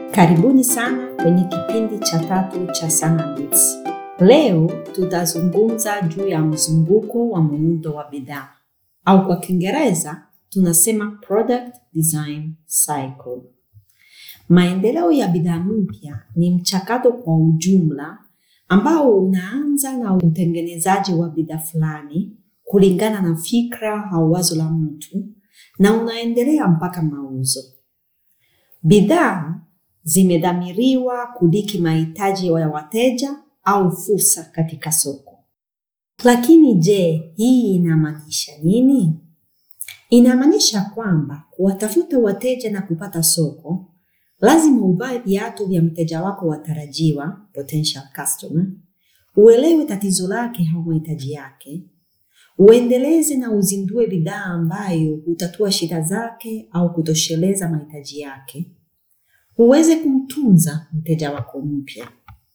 Karibuni sana kwenye kipindi cha tatu cha Sana Bits. Leo tutazungumza juu ya mzunguko wa muundo wa bidhaa au kwa Kiingereza tunasema product design cycle. Maendeleo ya bidhaa mpya ni mchakato kwa ujumla ambao unaanza na utengenezaji wa bidhaa fulani kulingana na fikra au wazo la mtu na unaendelea mpaka mauzo. Bidhaa zimedhamiriwa kudiki mahitaji ya wateja au fursa katika soko. Lakini je, hii inamaanisha nini? Inamaanisha kwamba kuwatafuta wateja na kupata soko, lazima uvae viatu vya mteja wako watarajiwa, potential customer, uelewe tatizo lake au mahitaji yake, uendeleze na uzindue bidhaa ambayo hutatua shida zake au kutosheleza mahitaji yake, uweze kumtunza mteja wako mpya.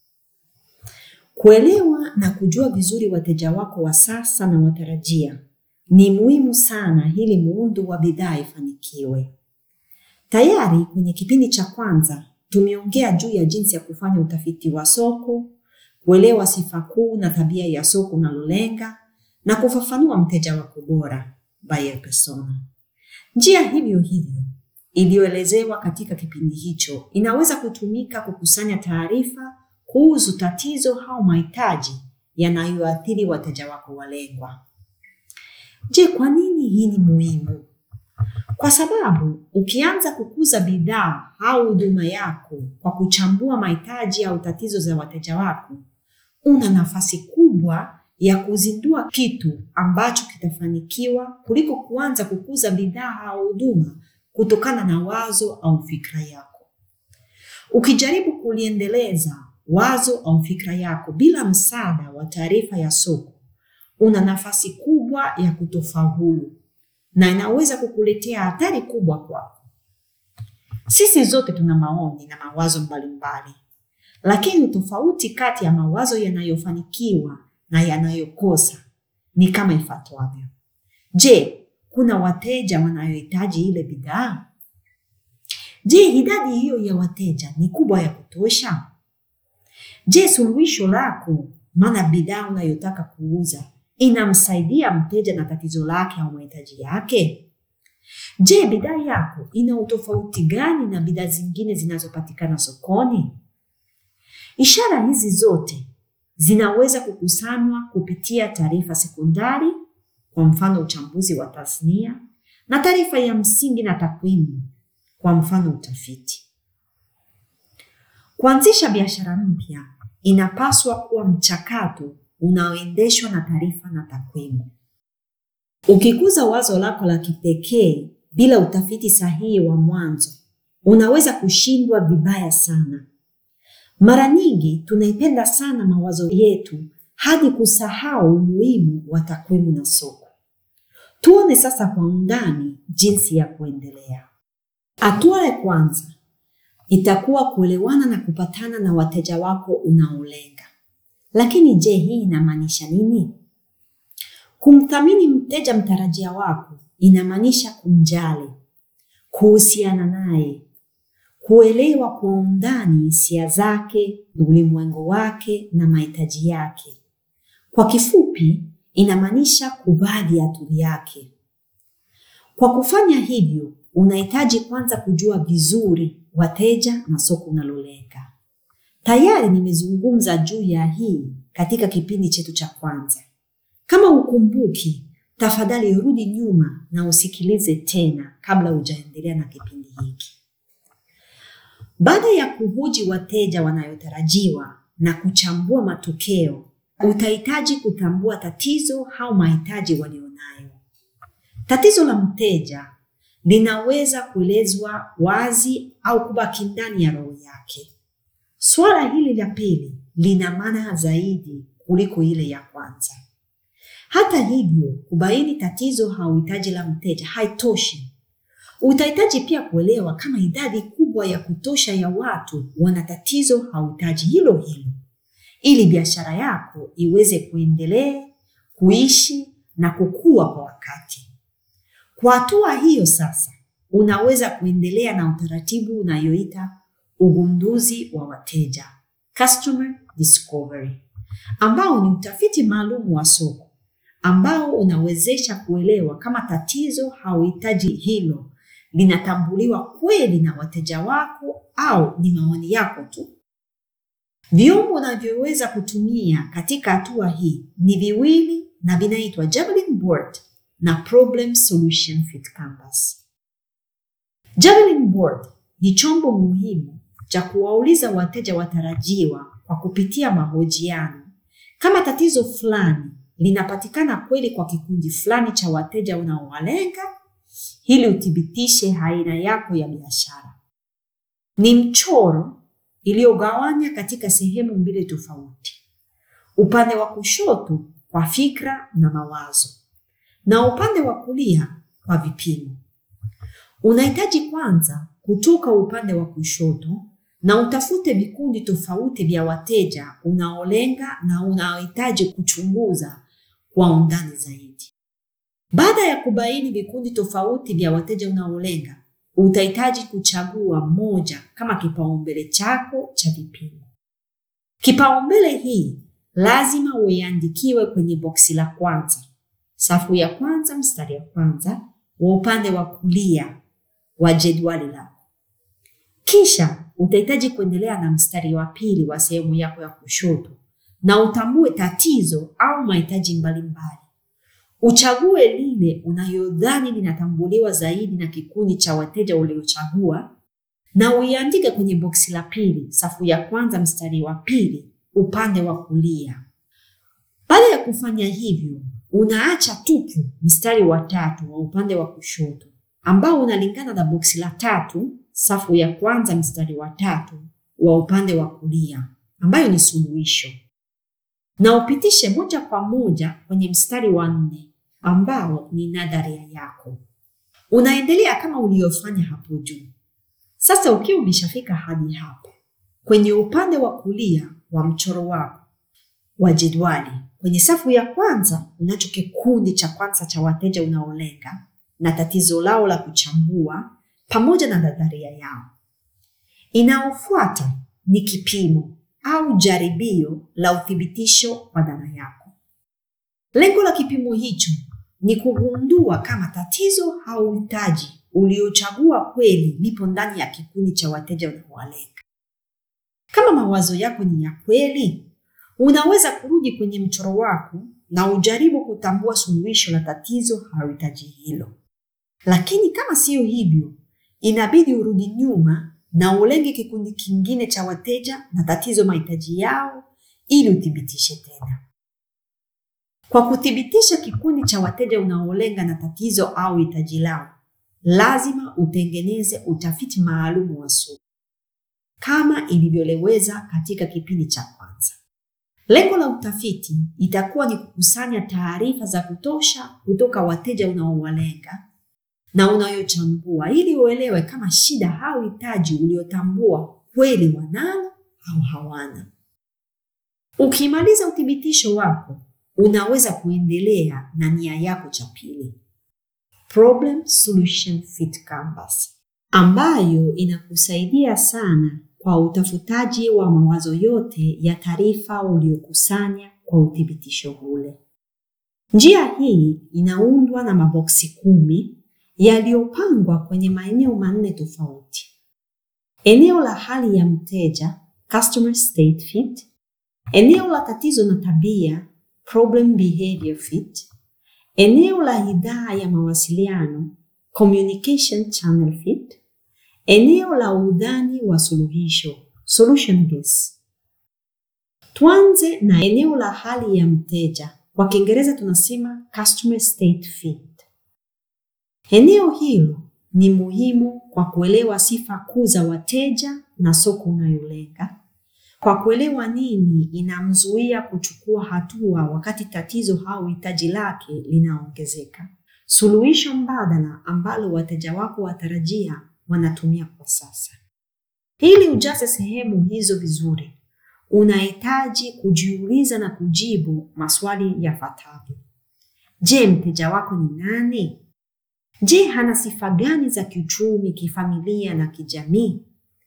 Kuelewa na kujua vizuri wateja wako wa sasa na watarajia ni muhimu sana ili muundo wa bidhaa ifanikiwe. Tayari kwenye kipindi cha kwanza tumeongea juu ya jinsi ya kufanya utafiti wa soko, kuelewa sifa kuu na tabia ya soko unalolenga na kufafanua mteja wako bora, buyer persona. Njia hivyo hivyo iliyoelezewa katika kipindi hicho inaweza kutumika kukusanya taarifa kuhusu tatizo au mahitaji yanayoathiri wateja wako walengwa. Je, kwa nini hii ni muhimu? Kwa sababu ukianza kukuza bidhaa au huduma yako kwa kuchambua mahitaji au tatizo za wateja wako, una nafasi kubwa ya kuzindua kitu ambacho kitafanikiwa kuliko kuanza kukuza bidhaa au huduma kutokana na wazo au fikra yako. Ukijaribu kuliendeleza wazo au fikra yako bila msaada wa taarifa ya soko, una nafasi kubwa ya kutofaulu na inaweza kukuletea hatari kubwa kwako. Sisi zote tuna maoni na mawazo mbalimbali, lakini tofauti kati ya mawazo yanayofanikiwa na yanayokosa ni kama ifuatavyo. Je, kuna wateja wanayohitaji ile bidhaa? Je, idadi hiyo ya wateja ni kubwa ya kutosha? Je, suluhisho lako, maana bidhaa unayotaka kuuza inamsaidia mteja na tatizo lake au mahitaji yake? Je, bidhaa yako ina utofauti gani na bidhaa zingine zinazopatikana sokoni? Ishara hizi zote zinaweza kukusanywa kupitia taarifa sekondari, kwa mfano uchambuzi wa tasnia, na taarifa ya msingi na takwimu, kwa mfano utafiti. Kuanzisha biashara mpya inapaswa kuwa mchakato unaoendeshwa na taarifa na takwimu. Ukikuza wazo lako la kipekee bila utafiti sahihi wa mwanzo, unaweza kushindwa vibaya sana. Mara nyingi tunaipenda sana mawazo yetu hadi kusahau umuhimu wa takwimu na soko. Tuone sasa kwa undani jinsi ya kuendelea. Hatua ya kwanza itakuwa kuelewana na kupatana na wateja wako unaolenga. Lakini je, hii inamaanisha nini? Kumthamini mteja mtarajia wako inamaanisha kumjali, kuhusiana naye, kuelewa kwa undani hisia zake, ulimwengu wake na mahitaji yake. Kwa kifupi, inamaanisha kuvaa viatu vyake. Kwa kufanya hivyo, unahitaji kwanza kujua vizuri wateja na soko unalolenga. Tayari nimezungumza juu ya hii katika kipindi chetu cha kwanza. Kama ukumbuki, tafadhali rudi nyuma na usikilize tena kabla hujaendelea na kipindi hiki. Baada ya kuhoji wateja wanayotarajiwa na kuchambua matokeo, utahitaji kutambua tatizo au mahitaji walionayo. Tatizo la mteja linaweza kuelezwa wazi au kubaki ndani ya roho yake. Swala hili la pili lina maana zaidi kuliko ile ya kwanza. Hata hivyo, kubaini tatizo au hitaji la mteja haitoshi. Utahitaji pia kuelewa kama idadi kubwa ya kutosha ya watu wana tatizo au hitaji hilo hilo, ili biashara yako iweze kuendelea kuishi na kukua kwa wakati. Kwa hatua hiyo sasa, unaweza kuendelea na utaratibu unayoita ugunduzi wa wateja, customer discovery, ambao ni utafiti maalum wa soko ambao unawezesha kuelewa kama tatizo au hitaji hilo linatambuliwa kweli na wateja wako au ni maoni yako tu. Vyombo unavyoweza kutumia katika hatua hii ni viwili na vinaitwa Javelin board na Problem Solution Fit Canvas. Javelin board ni chombo muhimu cha kuwauliza wateja watarajiwa kwa kupitia mahojiano kama tatizo fulani linapatikana kweli kwa kikundi fulani cha wateja unaowalenga ili uthibitishe aina yako ya biashara. Ni mchoro iliyogawanya katika sehemu mbili tofauti, upande wa kushoto kwa fikra na mawazo na upande wa kulia kwa vipimo. Unahitaji kwanza kutoka upande wa kushoto na utafute vikundi tofauti vya wateja unaolenga na unaohitaji kuchunguza kwa undani zaidi. Baada ya kubaini vikundi tofauti vya wateja unaolenga, utahitaji kuchagua moja kama kipaumbele chako cha vipimo. Kipaumbele hii lazima uiandikiwe kwenye boksi la kwanza, safu ya kwanza, mstari wa kwanza wa upande wa kulia wa jedwali lako. Kisha utahitaji kuendelea na mstari wa pili wa sehemu yako ya kushoto na utambue tatizo au mahitaji mbalimbali. Uchague lile unayodhani linatambuliwa zaidi na kikundi cha wateja uliochagua na uiandike kwenye boksi la pili, safu ya kwanza, mstari wa pili, upande wa kulia. Baada ya kufanya hivyo, unaacha tupu mstari wa tatu wa upande wa kushoto ambao unalingana na boksi la tatu, safu ya kwanza, mstari wa tatu wa upande wa kulia, ambayo ni suluhisho, na upitishe moja kwa moja kwenye mstari wa nne ambao ni nadharia yako. Unaendelea kama uliofanya hapo juu. Sasa ukiwa umeshafika hadi hapo, kwenye upande wa kulia wa mchoro wako wa jedwali, kwenye safu ya kwanza unacho kikundi cha kwanza cha wateja unaolenga na tatizo lao la kuchambua pamoja na nadharia yao. Inayofuata ni kipimo au jaribio la uthibitisho wa dhana yako. Lengo la kipimo hicho ni kugundua kama tatizo au hitaji uliochagua kweli lipo ndani ya kikundi cha wateja unaowalenga. Kama mawazo yako ni ya kweli, unaweza kurudi kwenye mchoro wako na ujaribu kutambua suluhisho la tatizo au hitaji hilo. Lakini kama siyo hivyo, inabidi urudi nyuma na ulenge kikundi kingine cha wateja na tatizo mahitaji yao ili uthibitishe tena. Kwa kuthibitisha kikundi cha wateja unaolenga na tatizo au hitaji lao, lazima utengeneze utafiti maalum wa soko kama ilivyoleweza katika kipindi cha kwanza. Lengo la utafiti itakuwa ni kukusanya taarifa za kutosha kutoka wateja unaowalenga na unayochambua ili uelewe kama shida au hitaji uliotambua kweli wanalo au hawana. Ukimaliza uthibitisho wako, unaweza kuendelea na nia yako cha pili, Problem Solution Fit Canvas, ambayo inakusaidia sana kwa utafutaji wa mawazo yote ya taarifa uliokusanya kwa uthibitisho ule. Njia hii inaundwa na maboksi kumi yaliyopangwa kwenye maeneo manne tofauti: eneo la hali ya mteja, customer state fit; eneo la tatizo na tabia, problem behavior fit; eneo la idhaa ya mawasiliano, communication channel fit; eneo la udhani wa suluhisho, solution base. Tuanze na eneo la hali ya mteja, kwa Kiingereza tunasema customer state fit. Eneo hilo ni muhimu kwa kuelewa sifa kuu za wateja na soko unayolenga, kwa kuelewa nini inamzuia kuchukua hatua wakati tatizo au hitaji lake linaongezeka, suluhisho mbadala ambalo wateja wako watarajia wanatumia kwa sasa. Ili ujaze sehemu hizo vizuri, unahitaji kujiuliza na kujibu maswali yafuatayo: Je, mteja wako ni nani? Je, hana sifa gani za kiuchumi, kifamilia na kijamii?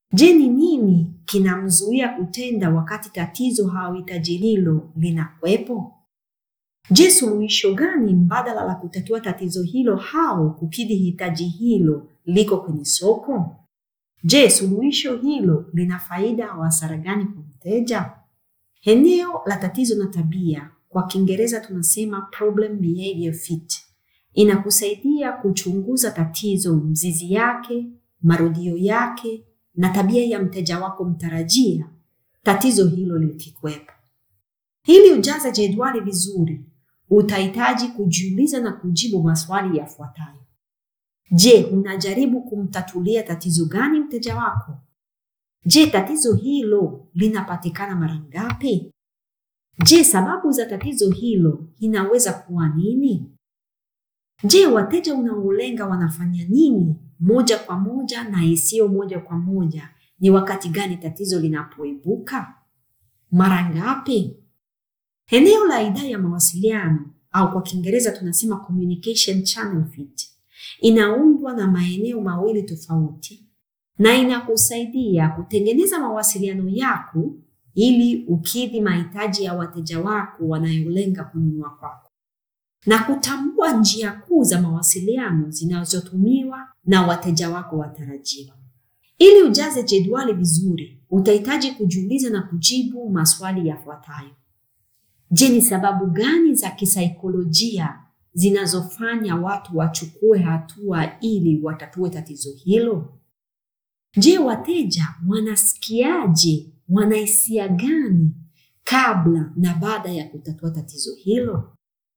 Je, ni nini kinamzuia kutenda wakati tatizo au hitaji hilo linakuwepo? Je, suluhisho gani mbadala la kutatua tatizo hilo au kukidhi hitaji hilo liko kwenye soko? Je, suluhisho hilo lina faida au hasara gani kwa mteja? Eneo la tatizo na tabia, kwa Kiingereza tunasema problem behavior fit, inakusaidia kuchunguza tatizo, mzizi yake, marudio yake na tabia ya mteja wako mtarajia tatizo hilo likikwepo. Ili ujaze jedwali vizuri, utahitaji kujiuliza na kujibu maswali yafuatayo. Je, unajaribu kumtatulia tatizo gani mteja wako? Je, tatizo hilo linapatikana mara ngapi? Je, sababu za tatizo hilo inaweza kuwa nini? Je, wateja unaolenga wanafanya nini moja kwa moja na isiyo moja kwa moja? Ni wakati gani tatizo linapoibuka? Mara ngapi? Eneo la idara ya mawasiliano au kwa Kiingereza tunasema communication channel fit inaundwa na maeneo mawili tofauti na inakusaidia kutengeneza mawasiliano yako ili ukidhi mahitaji ya wateja wako wanayolenga kununua kwako na kutambua njia kuu za mawasiliano zinazotumiwa na wateja wako watarajiwa. Ili ujaze jedwali vizuri, utahitaji kujiuliza na kujibu maswali yafuatayo. Je, ni sababu gani za kisaikolojia zinazofanya watu wachukue hatua ili watatue tatizo hilo? Je, wateja wanasikiaje? Wanahisia gani kabla na baada ya kutatua tatizo hilo?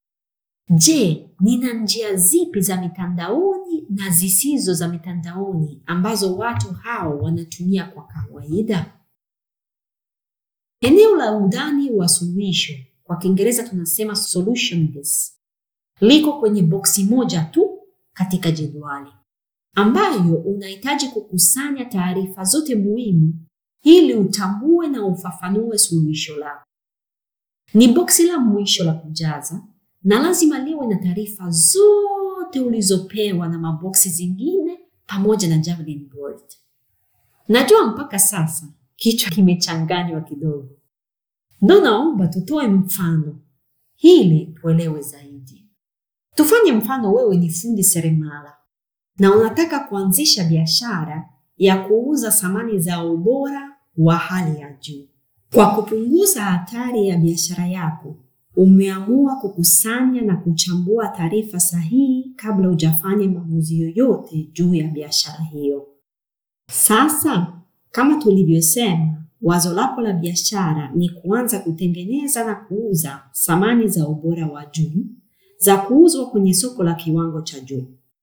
Je, nina njia zipi za mitandaoni na zisizo za mitandaoni ambazo watu hao wanatumia kwa kawaida? Eneo la undani wa suluhisho, kwa Kiingereza tunasema solution base, liko kwenye boksi moja tu katika jedwali, ambayo unahitaji kukusanya taarifa zote muhimu ili utambue na ufafanue suluhisho lako. Ni boksi la mwisho la kujaza na lazima liwe na taarifa zote ulizopewa na maboksi zingine pamoja na Javelin board. Najua mpaka sasa kichwa kimechanganywa kidogo, ndo naomba tutoe mfano ili tuelewe zaidi. Tufanye mfano, wewe ni fundi seremala na unataka kuanzisha biashara ya kuuza samani za ubora wa hali ya juu. Kwa kupunguza hatari ya biashara yako, umeamua kukusanya na kuchambua taarifa sahihi kabla hujafanya maamuzi yoyote juu ya biashara hiyo. Sasa, kama tulivyosema, wazo lako la biashara ni kuanza kutengeneza na kuuza samani za ubora wa juu za kuuzwa kwenye soko la kiwango cha juu.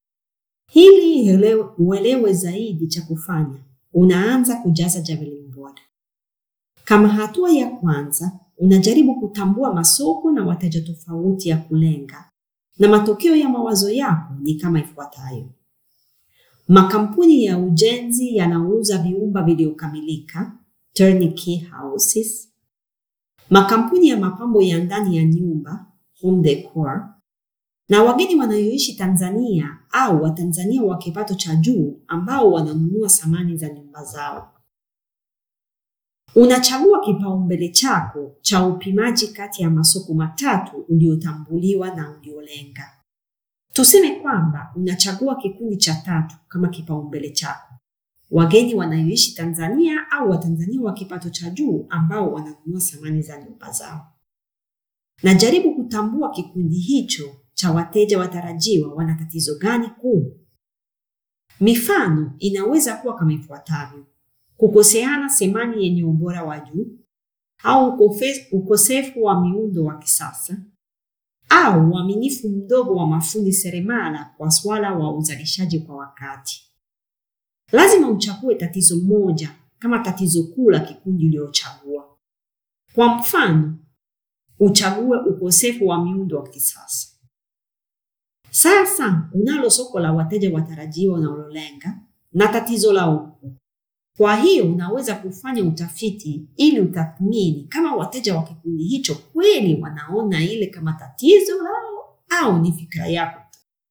Ili uelewe zaidi cha kufanya, unaanza kujaza Javelin board. Kama hatua ya kwanza, unajaribu kutambua masoko na wateja tofauti ya kulenga, na matokeo ya mawazo yako ni kama ifuatayo: makampuni ya ujenzi yanauza vyumba vilivyokamilika, turnkey houses, makampuni ya mapambo ya ndani ya nyumba, home decor, na wageni wanaoishi Tanzania au Watanzania wa kipato cha juu ambao wananunua samani za nyumba zao. Unachagua kipaumbele chako cha upimaji kati ya masoko matatu uliotambuliwa na uliolenga. Tuseme kwamba unachagua kikundi cha tatu kama kipaumbele chako, wageni wanaoishi Tanzania au Watanzania wa kipato cha juu ambao wananunua samani za nyumba zao. Najaribu kutambua kikundi hicho cha wateja watarajiwa wana tatizo gani kuu. Mifano inaweza kuwa kama ifuatavyo: kukoseana samani yenye ubora wa juu au ukosefu wa miundo wa kisasa au uaminifu mdogo wa mafundi seremala kwa swala wa uzalishaji kwa wakati. Lazima uchague tatizo moja kama tatizo kuu la kikundi uliochagua. Kwa mfano, uchague ukosefu wa miundo wa kisasa. Sasa unalo soko la wateja watarajiwa unalolenga na tatizo la huku. Kwa hiyo unaweza kufanya utafiti ili utathmini kama wateja wa kikundi hicho kweli wanaona ile kama tatizo lao au ni fikra yako.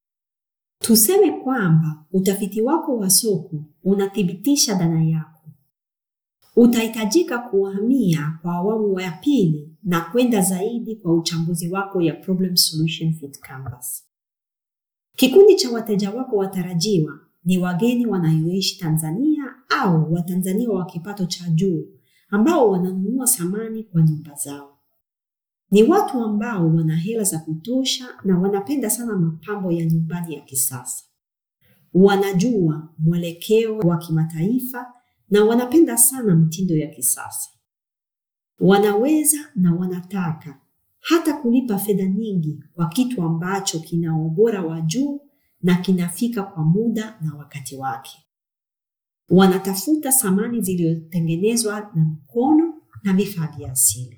Tuseme kwamba utafiti wako wa soko unathibitisha dhana yako Utahitajika kuhamia kwa awamu ya pili na kwenda zaidi kwa uchambuzi wako ya problem solution fit canvas. Kikundi cha wateja wako watarajiwa ni wageni wanaoishi Tanzania au Watanzania wa kipato cha juu ambao wananunua samani kwa nyumba zao. Ni watu ambao wana hela za kutosha na wanapenda sana mapambo ya nyumbani ya kisasa. Wanajua mwelekeo wa kimataifa na wanapenda sana mtindo ya kisasa. Wanaweza na wanataka hata kulipa fedha nyingi kwa kitu ambacho kina ubora wa juu na kinafika kwa muda na wakati wake. Wanatafuta samani zilizotengenezwa na mkono na vifaa vya asili.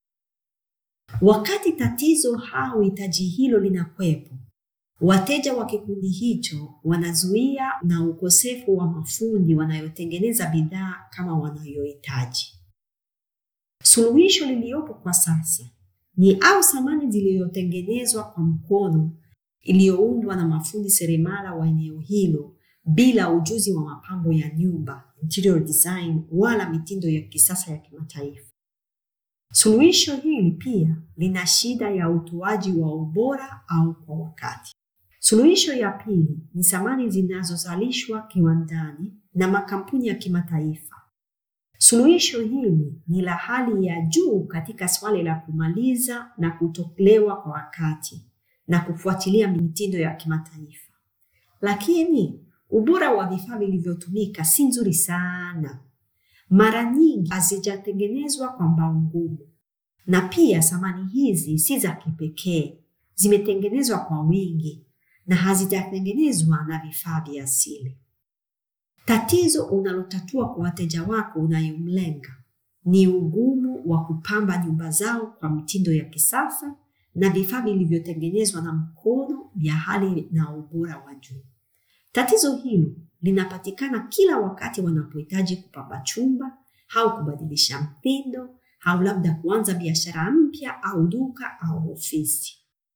Wakati tatizo au hitaji hilo linakwepo, wateja wa kikundi hicho wanazuia na ukosefu wa mafundi wanayotengeneza bidhaa kama wanayohitaji. Suluhisho liliyopo kwa sasa ni au samani zilizotengenezwa kwa mkono iliyoundwa na mafundi seremala wa eneo hilo bila ujuzi wa mapambo ya nyumba, interior design, wala mitindo ya kisasa ya kimataifa. Suluhisho hili pia lina shida ya utoaji wa ubora au kwa wakati. Suluhisho ya pili ni samani zinazozalishwa kiwandani na makampuni ya kimataifa. Suluhisho hili ni la hali ya juu katika swali la kumaliza na kutolewa kwa wakati na kufuatilia mitindo ya kimataifa, lakini ubora wa vifaa vilivyotumika si nzuri sana. Mara nyingi hazijatengenezwa kwa mbao ngumu, na pia samani hizi si za kipekee, zimetengenezwa kwa wingi na hazijatengenezwa na vifaa vya asili. Tatizo unalotatua kwa wateja wako unayomlenga ni ugumu wa kupamba nyumba zao kwa mtindo ya kisasa na vifaa vilivyotengenezwa na mkono vya hali na ubora wa juu. Tatizo hilo linapatikana kila wakati wanapohitaji kupamba chumba au kubadilisha mtindo au labda kuanza biashara mpya au duka au ofisi.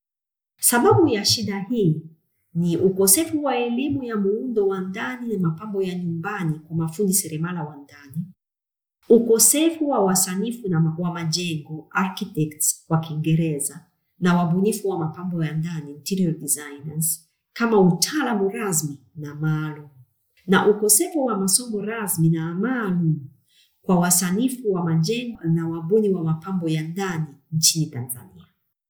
Sababu ya shida hii ni ukosefu wa elimu ya muundo wa ndani na mapambo ya nyumbani kwa mafundi seremala wa ndani, ukosefu wa wasanifu na wa majengo architects kwa Kiingereza na wabunifu wa mapambo ya ndani interior designers kama utaalamu rasmi na maalum, na ukosefu wa masomo rasmi na maalum kwa wasanifu wa majengo na wabuni wa mapambo ya ndani nchini Tanzania.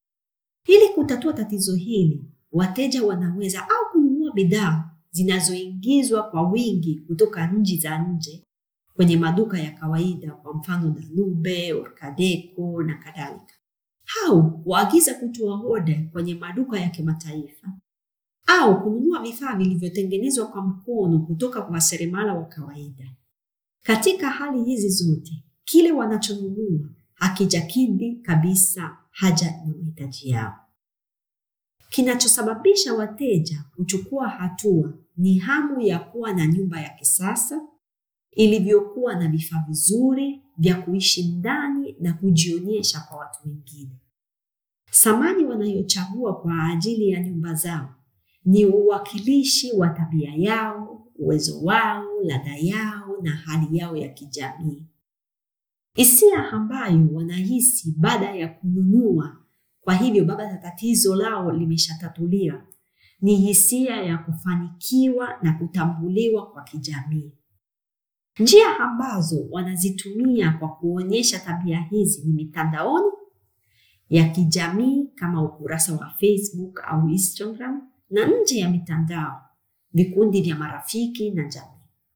Ili kutatua tatizo hili, wateja wanaweza au kununua bidhaa zinazoingizwa kwa wingi kutoka nchi za nje kwenye maduka ya kawaida, kwa mfano Danube, Orkadeco na kadhalika, au kuagiza kutoa oda kwenye maduka ya kimataifa au kununua vifaa vilivyotengenezwa kwa mkono kutoka kwa seremala wa kawaida. Katika hali hizi zote, kile wanachonunua hakijakidhi kabisa haja na mahitaji yao. Kinachosababisha wateja kuchukua hatua ni hamu ya kuwa na nyumba ya kisasa ilivyokuwa na vifaa vizuri vya kuishi ndani na kujionyesha kwa watu wengine. Samani wanayochagua kwa ajili ya nyumba zao ni uwakilishi wa tabia yao, uwezo wao, ladha yao na hali yao ya kijamii. Hisia ambayo wanahisi baada ya kununua, kwa hivyo baada ya tatizo lao limeshatatuliwa, ni hisia ya kufanikiwa na kutambuliwa kwa kijamii. Njia ambazo wanazitumia kwa kuonyesha tabia hizi ni mitandaoni ya kijamii kama ukurasa wa Facebook au Instagram na nje ya mitandao, vikundi vya marafiki na jamii.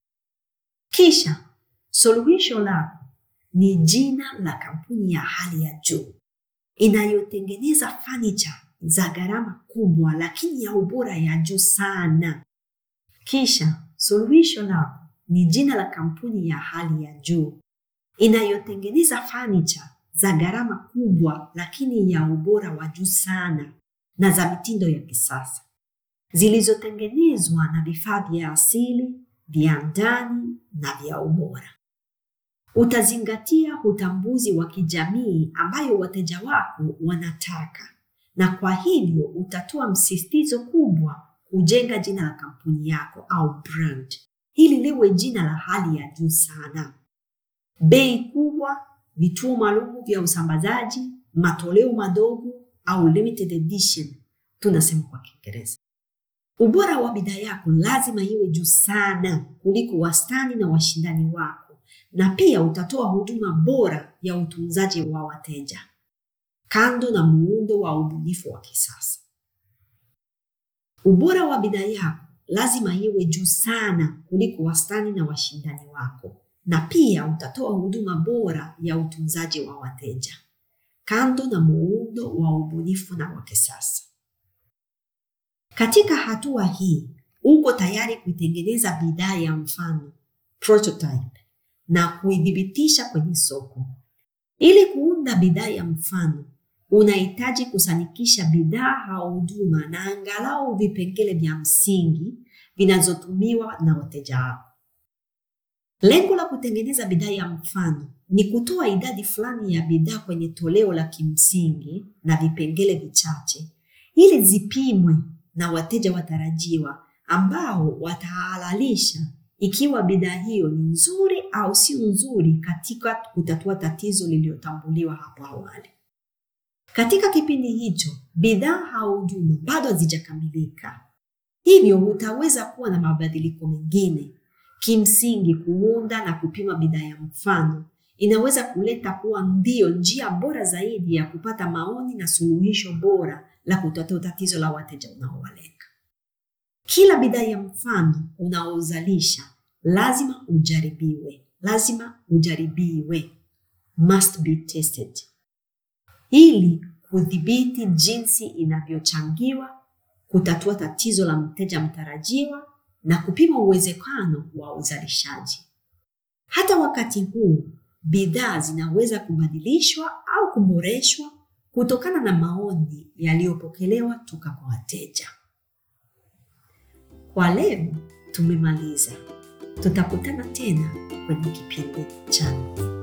Kisha suluhisho lako ni jina la kampuni ya hali ya juu inayotengeneza fanicha za gharama kubwa lakini ya ubora ya juu sana. Kisha suluhisho lako ni jina la kampuni ya hali ya juu inayotengeneza fanicha za gharama kubwa lakini ya ubora wa juu sana na za mitindo ya kisasa zilizotengenezwa na vifaa vya asili vya ndani na vya ubora. Utazingatia utambuzi wa kijamii ambayo wateja wako wanataka, na kwa hivyo utatoa msisitizo kubwa kujenga jina la kampuni yako au brand ili liwe jina la hali ya juu sana. bei kubwa, vituo maalum vya usambazaji, matoleo madogo au limited edition, tunasema kwa Kiingereza. Ubora wa bidhaa yako lazima iwe juu sana kuliko wastani na washindani wako, na pia utatoa huduma bora ya utunzaji wa wateja, kando na muundo wa ubunifu wa kisasa. Ubora wa bidhaa yako lazima iwe juu sana kuliko wastani na washindani wako, na pia utatoa huduma bora ya utunzaji wa wateja, kando na muundo wa ubunifu na wa kisasa. Katika hatua hii, uko tayari kuitengeneza bidhaa ya mfano prototype, na kuidhibitisha kwenye soko. Ili kuunda bidhaa ya mfano, unahitaji kusanikisha bidhaa au huduma na angalau vipengele vya msingi vinazotumiwa na wateja wako. Lengo la kutengeneza bidhaa ya mfano ni kutoa idadi fulani ya bidhaa kwenye toleo la kimsingi na vipengele vichache ili zipimwe na wateja watarajiwa ambao watahalalisha ikiwa bidhaa hiyo ni nzuri au si nzuri katika kutatua tatizo lililotambuliwa hapo awali. Katika kipindi hicho, bidhaa au huduma bado hazijakamilika, hivyo utaweza kuwa na mabadiliko mengine. Kimsingi, kuunda na kupima bidhaa ya mfano inaweza kuleta kuwa ndio njia bora zaidi ya kupata maoni na suluhisho bora la kutatua tatizo la wateja unaowalenga. Kila bidhaa ya mfano unaozalisha lazima ujaribiwe, lazima ujaribiwe, must be tested, ili kudhibiti jinsi inavyochangiwa kutatua tatizo la mteja mtarajiwa na kupima uwezekano wa uzalishaji. Hata wakati huu, bidhaa zinaweza kubadilishwa au kuboreshwa kutokana na maoni yaliyopokelewa toka kwa wateja. Kwa leo tumemaliza. Tutakutana tena kwenye kipindi cha nne.